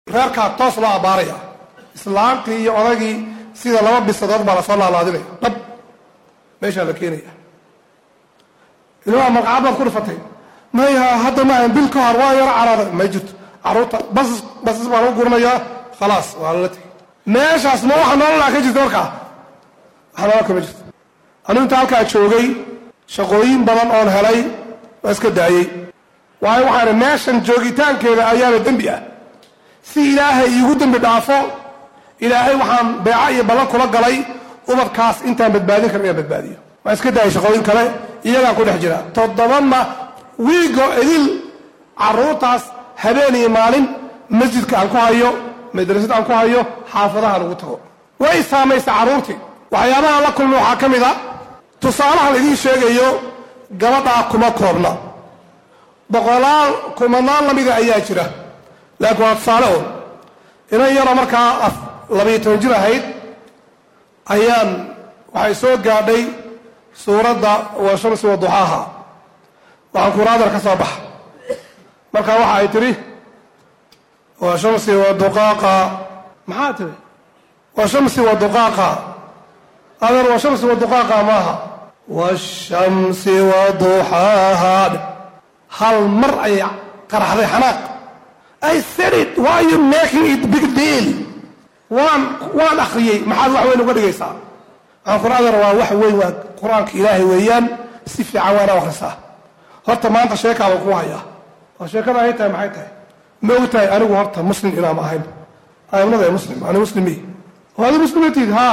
reerkaa toos loo abbaaraya islaamtii iyo odagii sida laba bisadood baa lasoo laalaadinaya dhab meeshaa la keenaya ilmaa magacaa baad ku dhifatay maya hadda ma bil ka hor waa yaro caraaday may jirto caruurta basas basas baa lagu guranayaa khalaas waa lala tegay meeshaas ma waxa nololaa ka jirta markaa waxa nolol kama jirto anigu inta halkaa joogay shaqooyin badan oon helay waa iska daayey waayo waxaan meeshan joogitaankeeda ayaana dembi ah si ilaahay iigu dembi dhaafo ilaahay waxaan beeco iyo ballan kula galay ubadkaas intaan badbaadin karin inaan badbaadiyo waa iska daayay shaqooyin kale iyagaan ku dhex jira toddobana wiigo idil caruurtaas habeen iyo maalin masjidka aan ku hayo madrasad aan ku hayo xaafadahaan ugu tago way saamaysa carruurtii waxyaabahaan la kulma waxaa ka mid a tusaalahan idiin sheegayo gabadhaa kuma koobna boqolaal kumanaan lamida ayaa jira laakiin waa tusaale un inan yaroo markaa labayo toban jir ahayd ayaan waxay soo gaadhay suuradda wa shamsi wa duxaaha waxaan kuraadar ka soo baxa marka waxa ay tidhi wa shamsi wa duqaaqa maxaa tiri wa shamsi wa duqaaqa adeer wa shamsi wa duqaaqa maaha washamsi wa duxaaha hal mar ayay qaraxday xanaaq I said it why are you making it big deal waan waan akhriyey maxaad wax weyn uga dhigaysaa waxaan kur adeer waa wax weyn waa qur-aanka ilaahay weeyaan si fiican waana akhrisaa horta maanta sheekaaba ku hayaa oo sheekada ay tahay maxay tahay ma og tahay anigu horta muslim inaama ahayn aimnada muslim ani muslimi oo adi muslimatiid haa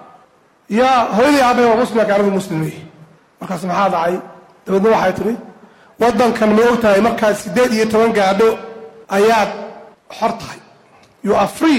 yaa hooyadii aabay waa muslim laakiin anigu muslimi markaas maxaa dhacay dabeedna waxay tidhi waddankan ma og tahay markaad siddeed iyo toban gaadho ayaad xor tahay you are free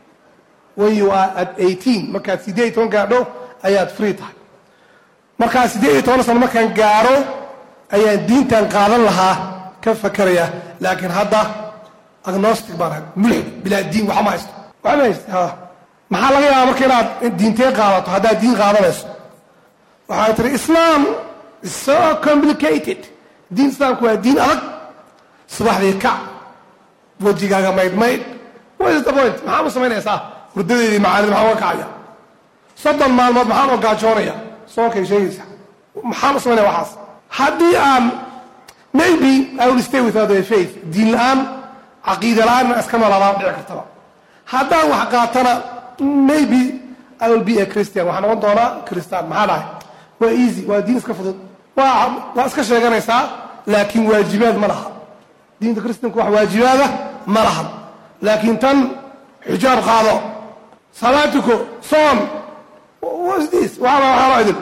when you are at eighteen markaad siddeed iyo toban gaadho ayaad free tahay markaa siddeed iyo toban sano markaan gaaro ayaan diintan qaadan lahaa ka fakeraya laakiin hadda agnostic baan ahay mulxid bilaa diin waxma haysto waxma haysto ha maxaa laga yaabaa marka inaad diintee qaadato haddaad diin qaadanayso waxay tihi islam is so complicated diin islaamku waa diin adag subaxdii kac wejigaaga maydh maydh what is the point maxaa u samaynaysaa hurdadeedii macaanid maxaa uga kacaya soddon maalmood maxaan oo gaajoonaya soonkay sheegaysa maxaan u samaynaya waxaas haddii aan maybe i will stay without a faith diin la-aan caqiida la-aan inaan iska noolaadaan dhici kartaba haddaan wax qaatana maybe i will be a christian waxaan noqon doonaa christaan maxaa dhahay waa easy waa diin iska fudud waa waa iska sheeganaysaa laakiin waajibaad ma laha diinta kristanku wax waajibaada ma lahan laakiin tan xijaab qaado salaatuko soon what's this waxaaba waxaaba idin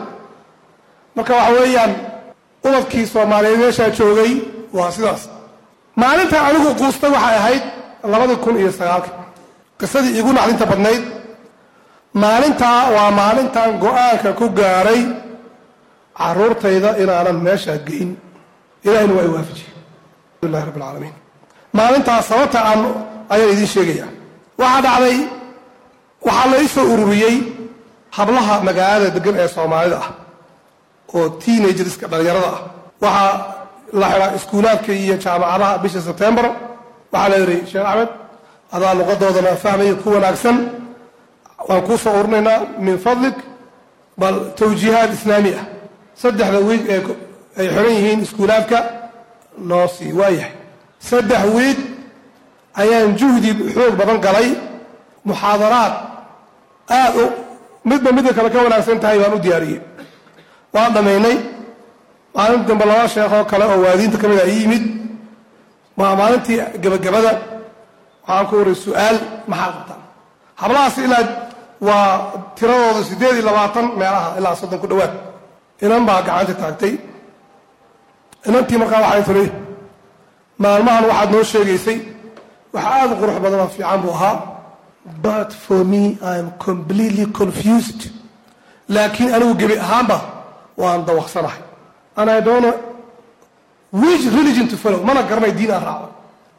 marka waxa weeyaan ubadkii soomaaliyeed meeshaa joogay waa sidaas maalintan anigu quustay waxay ahayd labadii kun iyo sagaalka qisadii iigu naxdinta badnayd maalintaa waa maalintan go-aanka ku gaaray caruurtayda inaanan meeshaa geyn ilahina waa i waafajiyey alhamdulilahi rabbi alcaalamiin maalintaas sababta aan ayaan idiin sheegaya waxaa dhacday waxaa la ii soo ururiyey hablaha magaalada degan ee soomaalida ah oo teenagerska dhallinyarada ah waxaa la xidhaa iskuulaadka iyo jaamacadaha bisha sebtembar waxaa la yidhi sheekh axmed adaa luqadoodana fahmaya ku wanaagsan waan kuu soo urinaynaa min fadlik bal tawjiihaad islaami ah saddexda wiig ee ay xiran yihiin iskuulaadka noo sii waayahay saddex wiig ayaan juhdi xoog badan galay muxaadaraad aad u midba midda kale ka wanaagsan tahay baan u diyaariyey waan dhammaynay maalin dambe laba sheekoo kale oo waadiinta ka mid a ii yimid waa maalintii gebagabada waxaan ku waray su-aal maxaa qabtaan hablahaas ilaa waa tiradooda siddeed iyo labaatan meelaha ilaa soddon ku dhowaad inan baa gacanta taagtay inantii markaa waxay tiri maalmahan waxaad noo sheegaysay wax aada u qurux badan oo fiican buu ahaa but for me i am completely confused laakiin anigu gebi ahaanba waan dawaqsanahay and i don't know which religion to follow mana garanayo diin aan raaco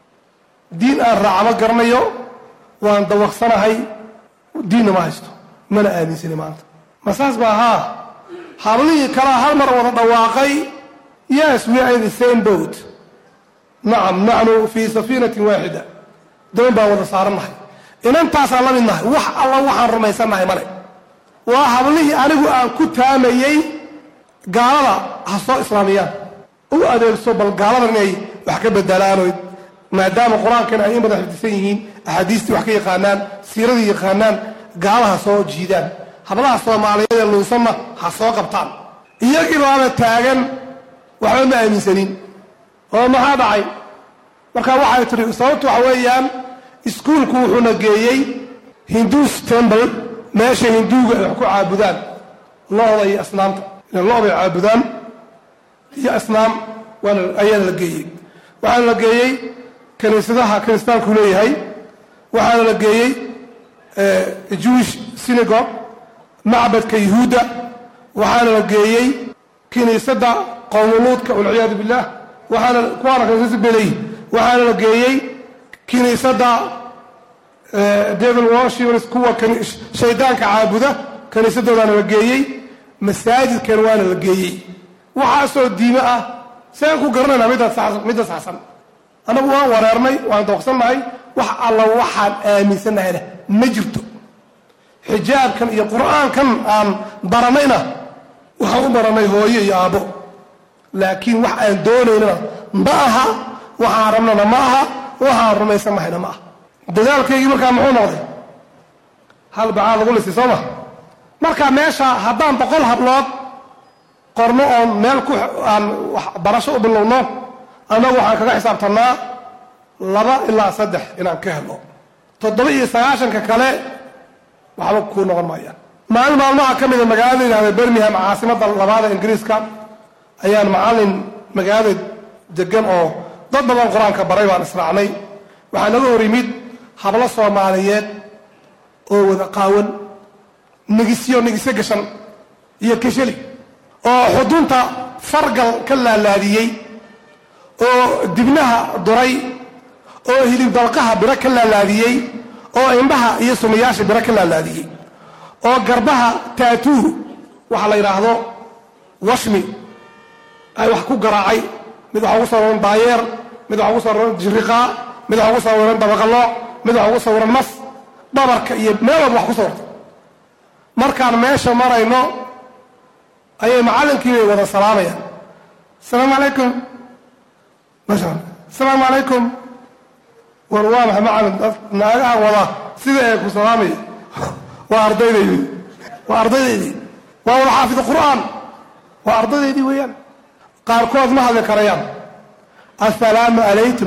diin aan raaca ma garanayo waan dawaqsanahay diinna ma haysto mana aaminsani maanta ma saas baa haa hablihii kalaa hal mar wada dhawaaqay yes we are in the same boat nacam naxnu fii safiinatin waaxida doon baan wada saarannahay inantaasaan la mid nahay wax alla waxaan rumaysannahay male waa hablihii anigu aan ku taamayey gaalada ha soo islaamiyaan u adeegso bal gaaladan inay wax ka bedelaanoy maadaama qur-aankan ay in badan xifdisan yihiin axaadiistii wax ka yaqaanaan siiradii yaqaanaan gaalaha soo jiidaan hablaha soomaaliyeed ee lunsanna ha soo qabtaan iyagii baaba taagan waxba ma aaminsanin oo maxaa dhacay marka waxay tihi sababtu waxa weeyaan iskuulku wuxuuna geeyey hinduus temble meesha hinduuga ay wax ku caabudaan lo-da iyo asnaamta lo-day caabudaan iyo asnaam waana ayaana la geeyey waxaana la geeyey kaniisadaha kiristaanku leeyahay waxaana la geeyey jewish synagogue macbadka yuhuudda waxaana la geeyey kiniisadda qowmuluudka walciyaadu billah waxaana kuwaana kaniisada beleyi waxaana la geeyey kiniisadda devil worshipers kuwa shaydaanka caabuda kaniisadoodaana la geeyey masaajidkan waana la geeyey waxaasoo diime ah saan ku garanayna midda saxsan annagu waan wareernay waan dooqsannahay wax alla waxaan aaminsannahayna ma jirto xijaabkan iyo qur-aankan aan baranayna waxaan u baranay hooyo iyo aabbo laakiin wax aan doonaynana ma aha waxaan rabnana ma aha waxaan rumaysannahayna ma aha dadaalkaygii markaa muxuu noqday hal bacaa lagu lisay soo ma marka meesha haddaan boqol hablood qorno oon meel ku aan waxbarasho u bilowno annagu waxaan kaga xisaabtannaa laba ilaa saddex inaan ka helo toddoba iyo sagaashanka kale waxba kuu noqon maayaan maalin maalmaha ka mida magaalada yidhahda birmingham caasimadda labaada ingiriiska ayaan macallin magaalada degan oo dad badan qur-aanka baray baan israacnay waxaa naga hor yimid hablo soomaaliyeed oo wada qaawan nigisyo nigisyo gashan iyo kashali oo xudunta fargal ka laalaadiyey oo dibnaha duray oo hilib dalqaha biro ka laalaadiyey oo indhaha iyo sumayaasha biro ka laalaadiyey oo garbaha taatuu waxa la yidhaahdo washmi ay wax ku garaacay mid waxa ugu sawiran daayeer mid waxa ugu sawiran jiriqaa mid waxa ugu sawiran dabaqalooc mid waxa ugu sawiran mas dhabarka iyo meel walba wax ku sawirtay markaan meesha marayno ayay macallinkii bay wada salaamayaan asalaamu calaykum masha alla asalaamu calaykum war waa maxay macallin dad naagaha wada sida ee ku salaamaya waa ardaydaydii waa ardaydaydii waa wada xaafid qur'aan waa ardaydaydii weeyaan qaarkood ma hadli karayaan assalaamu calaykum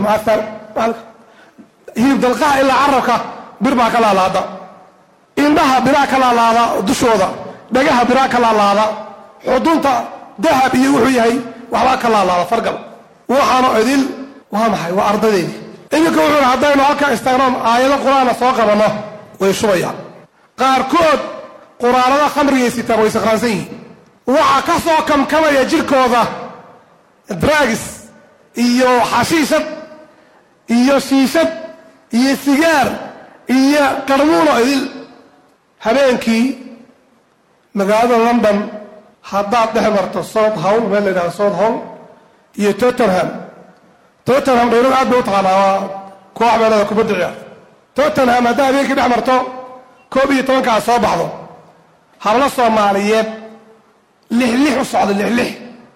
hilib dalqaha ilaa carabka bir baa ka laalaada indhaha biraa ka laalaada dushooda dhagaha biraa ka laalaada xudunta dahab iyo wuxuu yahay waxbaa ka laalaada fargal waxaanu idil waa maxay waa ardaydeydii iminka wuxuu haddaynu halkaa istaagnoon aayado qur-aana soo qabanno way shubayaan qaarkood quraanada khamrigay sitaan way sakraansan yihiin waxaa ka soo kamkamaya jirkooda dragis iyo xashiishad iyo shiishad iyo sigaar iyo qarmuuno idil habeenkii magaalada london haddaad dhex marto south howl meel la yidhahdo south howl iyo tottenham tottenham dhayrada aad bay u taqaanaa waa koox meelada kubadda ciyaar tottenham haddaa habeenkii dhex marto koob iyo tobankaa soo baxdo hablo soomaaliyeed lixlix u socda lixlix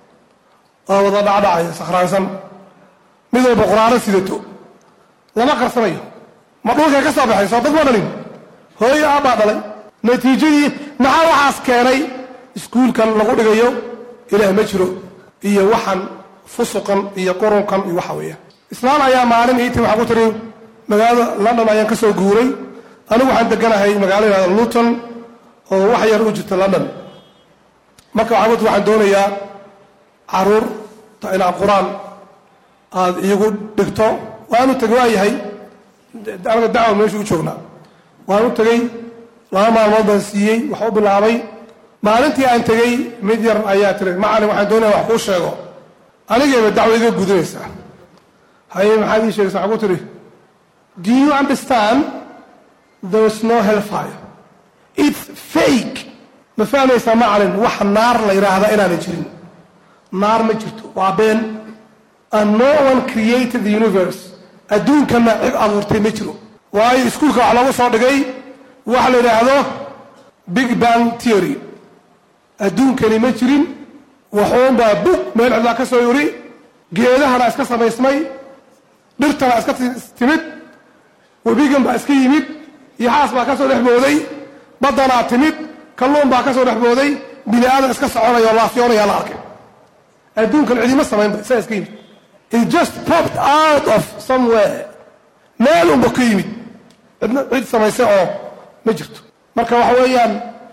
oo wada dhacdhacayo sakhraansan mid walba quraano sidato lama qarsanayo ma dhulkay ka soo baxay soo dad ma dhalin hooyo aabbaa dhalay natiijadii maxaa waxaas keenay iskuulkan lagu dhigayo ilaah ma jiro iyo waxan fusuqan iyo qurunkan iyo waxa weeyaan islaan ayaa maalin iiti waxaa ku tiri magaalada london ayaan ka soo guuray anigu waxaan deganahay magaalo yihahda luton oo wax yar u jirta london marka waxaa ku tiri waxaan doonayaa caruur ta inaad qur-aan aada iigu dhigto waanu tegay waa yahay anaga dacwa meeshu u joognaa waanu tegey laba maalmood baan siiyey wax u bilaabay maalintii aan tegey mid yar ayaa tiri macalin waxaan doonaya wax kuu sheego anigayba dacwo iga gudinaysaa haye maxaad ii sheegaysa waxaa ku tiri do you understand there is no hellfire it's fake ma fahmaysaa macalin wax naar la yidhaahdaa inaanay jirin naar ma jirto waa been and no one created the universe adduunkana cid abuurtay ma jiro waayo iskuulka wax loogu soo dhigay waxa la yidhaahdo big bang theory adduunkani ma jirin waxuunbaa bug meel cidlaa ka soo yuri geedahana iska samaysmay dhirtana iska timid webigan baa iska yimid yaxaas baa ka soo dhex booday baddanaa timid kalluun baa ka soo dhex booday bini aadan iska soconaya oo laafyoonaya la arkay adduunkan cidima samaynba isaa iska yimid it just popped out of somewhere meel unba ka yimid cidna cid samaysay oo ma jirto marka waxa weeyaan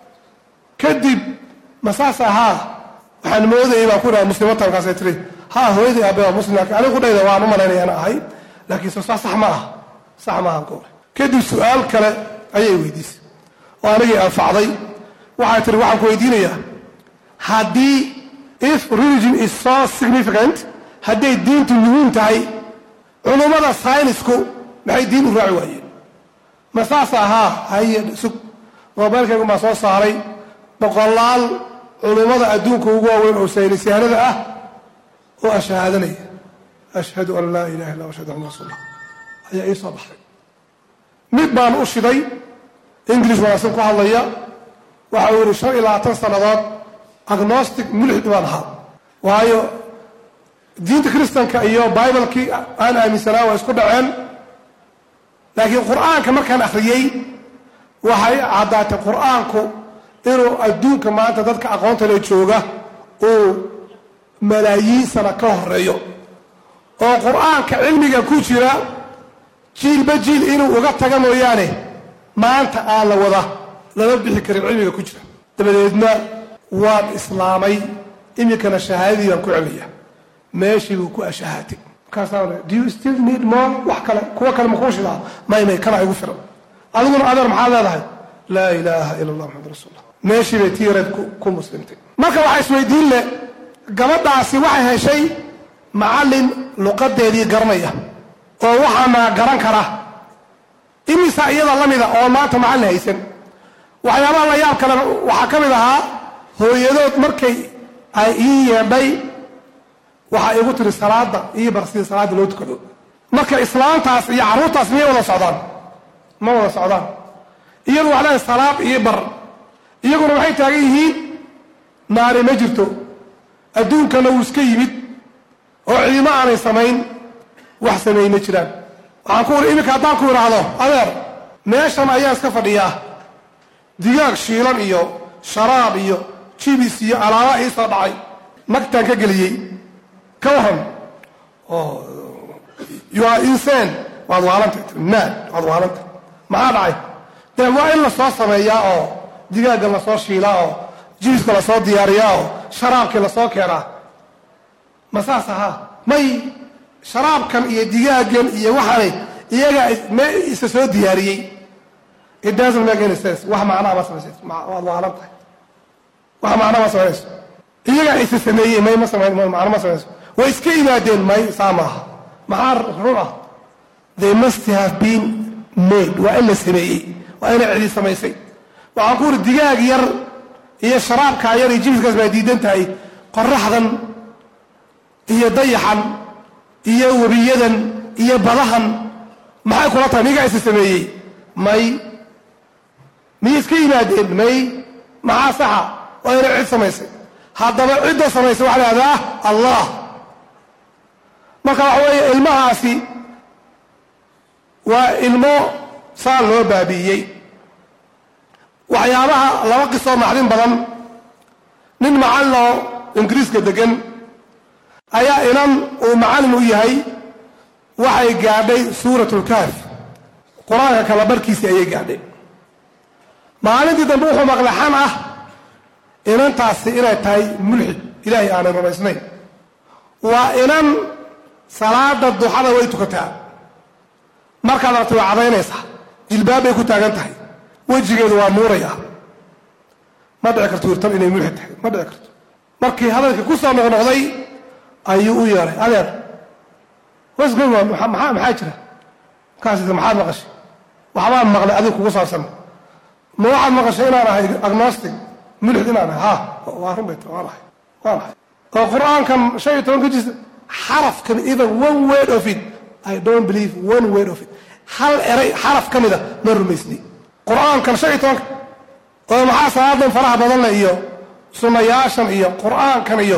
kadib masaas ahaa waxaan moodayay baan ku dhaha muslimata markaasay tiri ha hooyaday aabe waa muslim laakiin anigu dhayda waan u malaynaya ana ahay laakiin soo sax ma aha sax ma aha goore kadib su-aal kale ayay weydiisay oo anigii anfacday waxay tiri waxaan ku weydiinayaa haddii if religion is so significant hadday diintu muhiim tahay culummada saynisku maxay diin u raaci waayeen ma saas ahaa haye sug moobaylkaygu maa soo saaray boqolaal culummada adduunka ugu waaweyn oo saynisyahanada ah oo ashahaadanaya ashhadu an laa ilaha illa ashhadu anna rasuullah ayaa ii soo baxday mid baan u shiday english wanaagsan ku hadlaya waxa uu yihi shan iyo labaatan sannadood agnostic mulxid baan ahaa waayo diinta kristanka iyo bibalekii aan aaminsanaa waa isku dhaceen laakiin qur-aanka markaan akhriyey waxay caddaatay qur-aanku inuu adduunka maanta dadka aqoonta le jooga uu malaayiin sana ka horeeyo oo qur-aanka cilmiga ku jira jiilba jiil inuu uga taga mooyaane maanta aan la wada lama bixi karin cilmiga ku jira dabadeedna waan islaamay iminkana shahaadadii baan ku celaya meeshii buu ku ashahaatay markaasaan do you still need more wax kale kuwa kale makuu shidaa may may kana igu filan adiguna adeer maxaad leedahay laa ilaaha ila allah maxamad rasuullah meeshii bay tiireed ku muslimtay marka waxaa isweydiin leh gabadhaasi waxay heshay macallin luqadeedii garanaya oo waxaana garan kara imisa iyada la mida oo maanta macallin haysan waxyaabaha la yaab kale waxaa ka mid ahaa hooyadood markay ay ii yeedhay waxaa igu tiri salaada ii bar sida salaada loo tukado marka islaantaas iyo carruurtaas miyay wada socdaan ma wada socdaan iyadu wax leedahay salaad ii bar iyaguna waxay taagan yihiin naari ma jirto adduunkana wuu iska yimid oo cidimo aanay samayn wax sameey ma jiraan waxaan ku uri iminka haddaan ku idhaahdo adeer meeshan ayaa iska fadhiyaa digaag shiilan iyo sharaab iyo jibis iyo alaaba ii soo dhacay nagtaan ka geliyey ka waran you are insane waad waalanta mad waad waalanta maxaa dhacay dee waa in lasoo sameeyaa oo digaagga lasoo shiilaa oo jibiska lasoo diyaariyaa oo sharaabkii lasoo keenaa ma saas ahaa may sharaabkan iyo digaaggan iyo waxaanay iyagaa me isa soo diyaariyey it doesn't make any sense wax macnaa ma samaysayso waad waalan tahay wax macnaa ma samaynayso iyagaa isa sameeyey may ma samayn macno ma samaynayso way iska yimaadeen may saa maaha maxaa run ah they must have been made waa in la sameeyey waa inay cidi samaysay waxaan ku uri digaag yar iyo sharaabkaa yar iyo jibiskaas baa diidan tahay qoraxdan iyo dayaxan iyo webiyadan iyo badahan maxay kula tahay migaa isa sameeyey may miyay iska yimaadeen may maxaa saxa waa inay cid samaysay haddaba cidda samaysay waxa lahahdaa allah marka waxa weeye ilmahaasi waa ilmo saa loo baabi'iyey waxyaabaha laba qisoo naxdin badan nin macallin oo ingiriiska degan ayaa inan uu macallin u yahay waxay gaadhay suuratulkaaf qur-aanka kala barkiisii ayay gaadhay maalintii dambe wuxuu maqlay xan ah inantaasi inay tahay mulxid ilaahay aanay rumaysnayn waa inan salaada duxada way tukataa markaad aragtay waa cadaynaysaa jilbaab bay ku taagan tahay wejigeedu waa nuuraya ma dhici karto wirtan inay mulxid tahay ma dhici karto markii hadalkii ku soo noqnoqday ayuu u yeeray adeer wasgoy waa maxaa maxaa jira markaas maxaad maqashay waxbaan maqlay adiga kugu saabsan ma waxaad maqashay inaan ahay agnostic mulxid inaan ahay ha waa run bay waan ahay waan ahay oo qur-aankan shan iyo tobanka jis xarafkan even one word of it i don't believe one word of it hal eray xaraf ka mida ma rumaysni qur-aankan shan iyo tobanka oo maxaa salaadan faraha badanle iyo sunnayaashan iyo qur-aankan iyo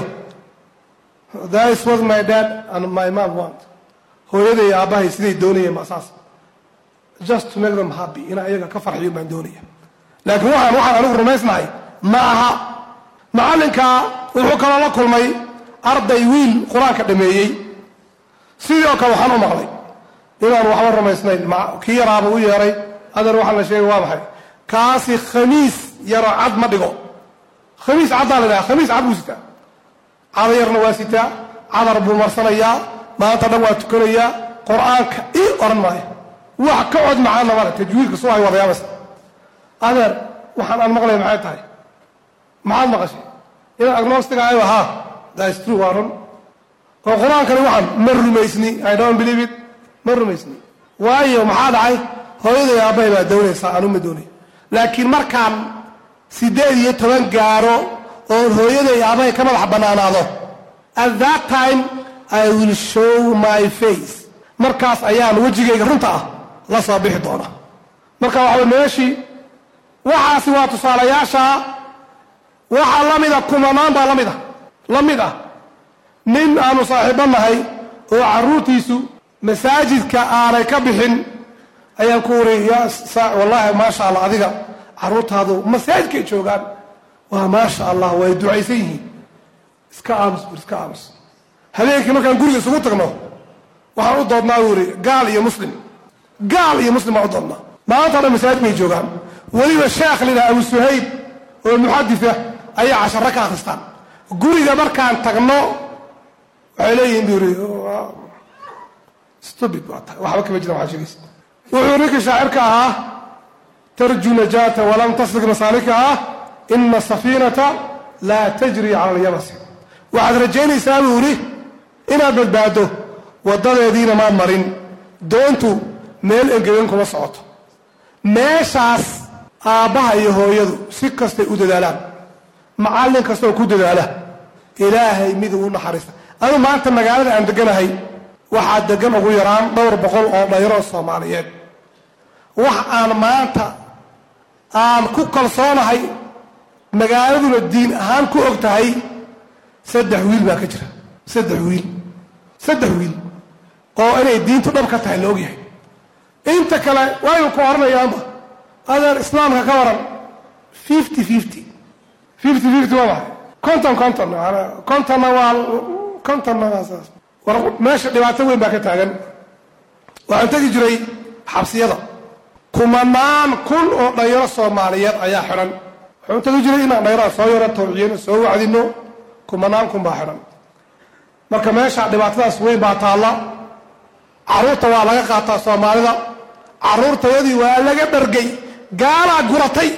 that is what my dad and my mom want hooyaday aabbahay siday doonayeen ma saas just to make them happy inaa iyaga ka farxiyo baan doonaya laakiin waxaan waxaan anigu rumaysnahay ma aha macallinkaa wuxuu kaloo la kulmay arday wiil qur-aanka dhameeyey sidii oo kale waxaan u maqlay inaan waxba rumaysnayn kii yaraaba u yeeray adeer waxaa la sheegay waa maxay kaasi khamiis yaro cad ma dhigo khamiis caddaa la dhaha khamiis cad buu sitaa cada yarna waa sitaa cadar buu marsanayaa maanta dhan waa tukanayaa qur-aanka ii oran maayo wax ka cod macaana male tajwiidka soo hay wadayaabaysa adeer waxaan aan maqlay maxay tahay maxaad maqashay inaan agnostic ahayo haa that's true waa run oo qur-aankani waxaan ma rumaysni i don't believe it ma rumaysni waayo maxaa dhacay hooyaday aabbahay baa doonaysaa anu ma doonay laakiin markaan siddeed iyo toban gaaro oon hooyaday aabbahay ka madax bannaanaado at that time i will show my face markaas ayaan wejigayga runta ah la soo bixi doona marka waxaa meeshii waxaasi waa tusaalayaasha waxaa la mida kumanaan baa lamid ah la mid ah nin aanu saaxiibo nahay oo carruurtiisu masaajidka aanay ka bixin ayaan ku wari wallaahi maasha allah adiga carruurtaadu masaajidkay joogaan waa maasha allah way ducaysan yihiin iska aamus bur iska aamus habeenkii markaan guriga isugu tagno waxaan u doodnaa wuri gaal iyo muslim gaal iyo muslim baan u doodnaa maanta dhan masaajidkay joogaan weliba sheekh lidhaha abu suhayb oo muxadisa ayay casharo ka akhristaan guriga markaan tagno waxay leeyihiin bu yiri stupid baa tahay waxba kama jira waxaa sheegaysa wuxuu ninkii shaacirka ahaa tarju najaata walam taslik masaalikaha ina safiinata laa tajri cala alyabasi waxaad rajaynaysaa buu yidhi inaad badbaado waddadeediina maad marin doontu meel engegan kuma socoto meeshaas aabbaha iyo hooyadu si kastay u dadaalaan macallin kastaoo ku dadaala ilaahay mid uu naxariista adu maanta magaalada aan deganahay waxaa degan ugu yaraan dhowr boqol oo dhayro soomaaliyeed wax aan maanta aan ku kalsoonahay magaaladuna diin ahaan ku og tahay saddex wiil baa ka jira saddex wiil saddex wiil oo inay diintu dhab ka tahay la ogyahay inta kale waynu ku oranayaanba adeer islaamka ka waran fifty fifty fifty fifty waa maxay conton conton contonna waa contonna waa saas war meesha dhibaato weyn baa ka taagan waxaan tegi jiray xabsiyada kumanaan kun oo dhayaro soomaaliyeed ayaa xidhan waxaan tegi jiray inaan dhayaraha soo yaro tawciyano soo wacdino kumanaan kun baa xidhan marka meesha dhibaatadaas weyn baa taalla carruurta waa laga qaataa soomaalida carruurtayadii waa laga dhargay gaalaa guratay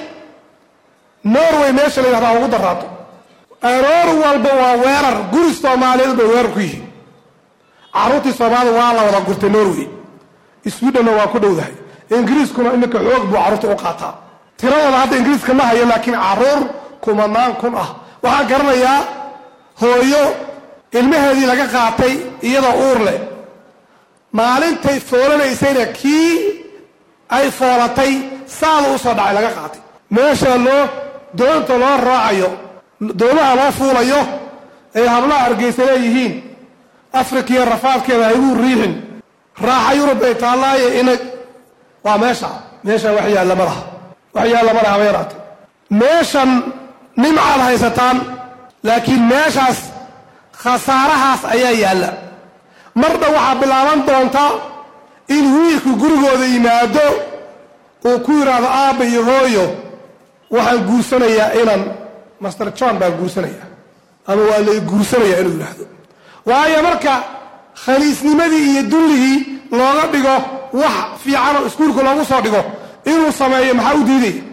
norway meesha la yidhahdaa ugu daraato aroor walba waa weerar guri soomaaliyeed bay weerar ku yihiin carruurtii soomaalida waa la wada gurtay norway swidhenna waa ku dhowdahay ingiriiskuna iminka xoog buu carruurta u qaataa tiradooda hadda ingiriiska ma hayo laakiin carruur kumanaan kun ah waxaan garanayaa hooyo ilmaheedii laga qaatay iyadoo uur leh maalintay foolanaysayna kii ay foolatay saada u soo dhacay laga qaatay meesha loo doonta loo raacayo doomaha loo fuulayo ay hablaha hargeysa leeyihiin afrikiya rafaadkeeda hayguu riixin raaxa yurub bay taallaaye ina waa meesha meeshan wax yaalla ma laha wax yaalla ma laha haba yaraate meeshan nimcaad haysataan laakiin meeshaas khasaarahaas ayaa yaalla marna waxaa bilaaban doonta in wiilku gurigooda yimaado uu ku yidhaahdo aabba iyo hooyo waxaan guursanayaa inaan master john baan guursanaya ama waa lay guursanayaa inuu yidhaahdo waayo marka khaliisnimadii iyo dulligii looga dhigo wax fiicanoo iskuulka loogu soo dhigo inuu sameeyo maxaa u diidaya